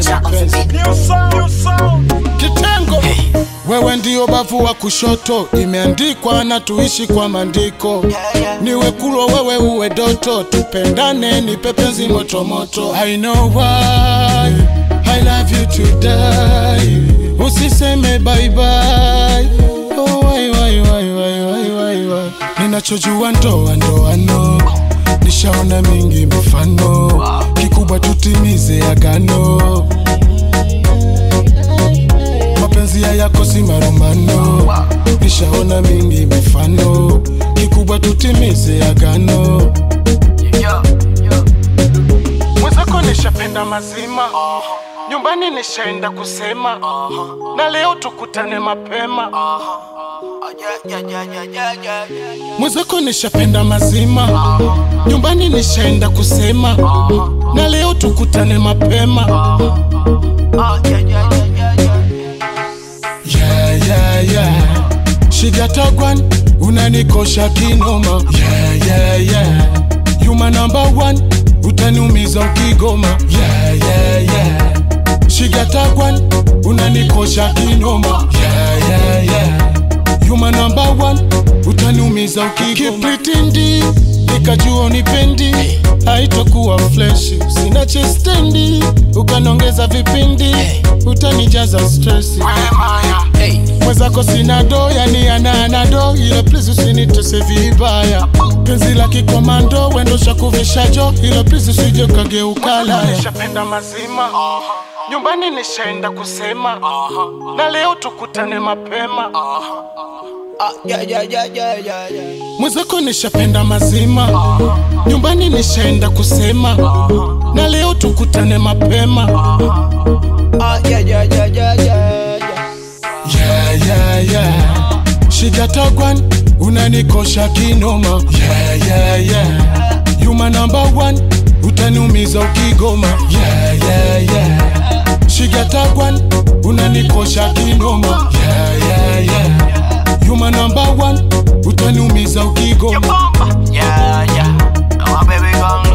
mapenzi kitengo wewe ndio bavu wa kushoto imeandikwa na tuishi kwa maandiko niwe kulwa wewe uwe doto tupendane ni pepenzi motomoto i know why i love you to die usiseme bye bye oh, why, why, why, why, why, why, why. ninachojua ndoa ndoano nishaona mingi mifano kikubwa tutimize agano mapenzi hayakosi marumano nishaona mingi mifano kikubwa tutimize agano mwenzako nishapenda mazima nyumbani nishaenda kusema na leo tukutane mapema mwenzako nishapenda mazima nyumbani nishaenda kusema na leo tukutane mapema yeah, yeah, yeah. shigatagwan unanikosha kinoma yeah, yeah, yeah. yuma number one utaniumiza ukigoma yeah, yeah, yeah. shigatagwan unanikosha kinoma yeah, yeah, yeah. yuma number one utaniumiza ukigoma kipritindi nikajua unipendi haitokuwa fleshi sina chestendi ukanongeza vipindi utanijaza stresi mwenzako sina do yani ananado ile please usinitese vibaya penzi la kikomando wendosha kuvishajo ile please usije ukageukala nishapenda mazima nyumbani nishaenda kusema na leo tukutane mapema mwenzako nishapenda mazima nyumbani nishaenda kusema na leo tukutane mapema yeah, yeah, yeah. shigatagwan unanikosha kinoma yeah, yeah, yeah. yuma number one utaniumiza ukigoma yeah, yeah, yeah. shigatagwan unanikosha kinoma yeah, yeah, yeah. yuma number one utaniumiza ukigoma Yeah, yeah. Come on, baby, come